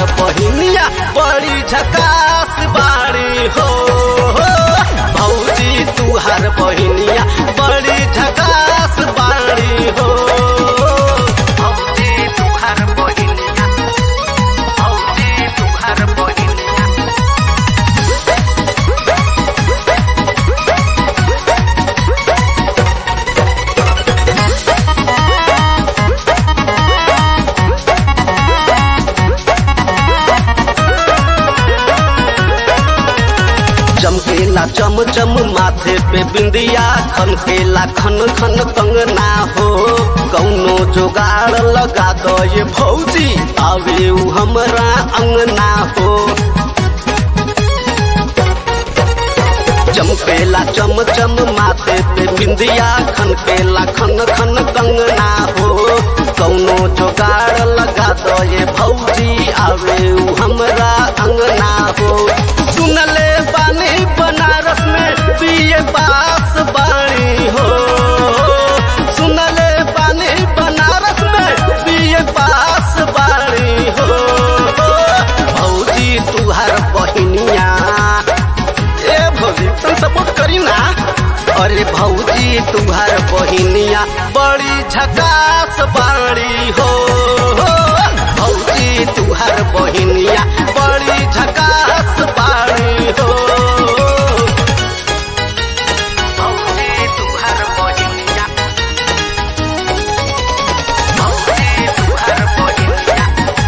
बहिनिया बड़ी झकास बाड़ी हो भौजी तुहार बहिनिया बड़ी झकास बाड़ी हो भौजी तुहार बहिनिया भौजी तुहार बहिनिया चमकेला चम चम माथे पे बिंदिया खनकेला खन खन कंगना हो कौनो जोगाड़ लगा दो ये भौजी आवे उ हमरा अंगना हो चमकेला चम चम माथे पे बिंदिया खनकेला खन खन कंगना हो कौनो जोगाड़ लगा दो ये भौजी आवे उ हमरा अंगना हो सुनले बानी बनारस में बीए पास बाणी हो सुनले बानी बनारस में बीए पास बाणी हो भौजी तुहार बहिनिया ए भौजी तुम सपोर्ट करी ना अरे भौजी तुम्हार बहिनिया बड़ी झकास बाड़ी हो भौजी तुम्हार बहिनिया बड़ी झकास बाड़ी हो भौजी तुम्हार बहिनिया भौजी तुम्हार बहिनिया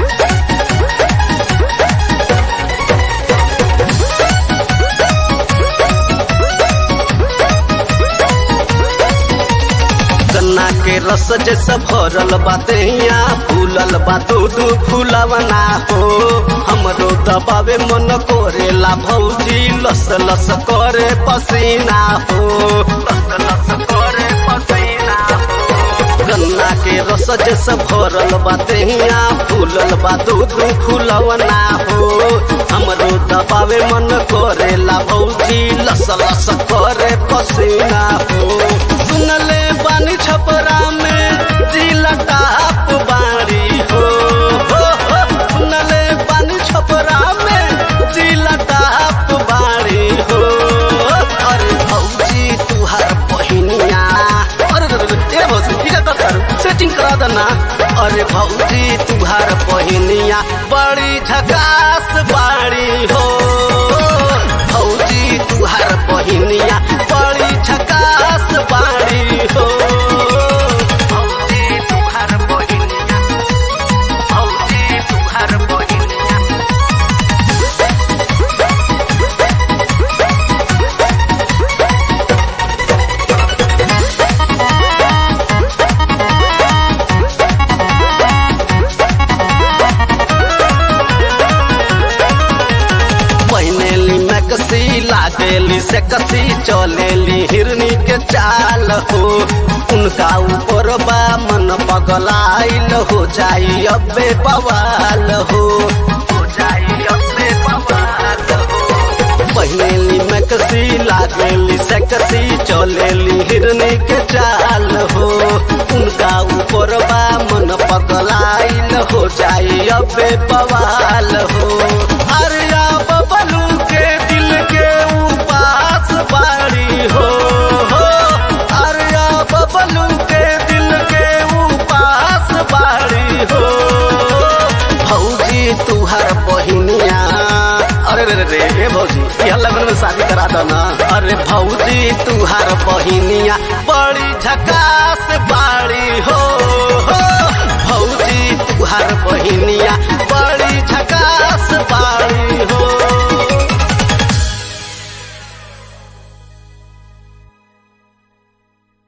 गन्ना के रस जैसा भरल बाते यहाँ फूलल बा दूधू फूलवना हो हमरो दबावे मन कोरेला भौजी लस लस करे पसीना हो लस लस करे पसीना हो गन्ना के रस जैसा भरल बाते यहाँ फूलल बा दूधू फूलवना हो हमरो दबावे मन कोरेला भौजी लस लस करे पसीना हो सुनले बानी छपरा में जिला टाप बाड़ी हो हो, हो, सुनले बानी छपरा में जिला टाप बाड़ी हो अरे भौजी तुहार बहिनिया अरे रे रे, ए भौजी ठीक है कर सेटिंग करा देना अरे भौजी तुहार बहिनिया बड़ी झकास बाड़ी हो भौजी तुहार बहिनिया बड़ी झकास बाड़ी हो भौजी तुहार बहिनिया भौजी तुहार बहिनिया पहनेली मैकसी लागेली से कसी चलेली हिरनी के चाल हो उनका ऊपर बा मन पगलाइल हो जाई अबे बवाल हो हो जाई अबे बवाल हो पहनेली मैकसी लागेली से कसी चलेली हिरनी के चाल हो उनका ऊपर बा मन पगलाइल हो जाई अबे बवाल हो अरिया बबलू के दिल के उपास बाड़ी हो हो अरिया बबलू के दिल के उपास बाड़ी हो भौजी तुहार बहिनिया अरे रे रे रे ए भौजी यह लगन में शादी करा दो ना अरे भौजी तुहार बहिनिया बड़ी झकास बाड़ी हो हो भौजी तुहार बहिनिया बड़ी झकास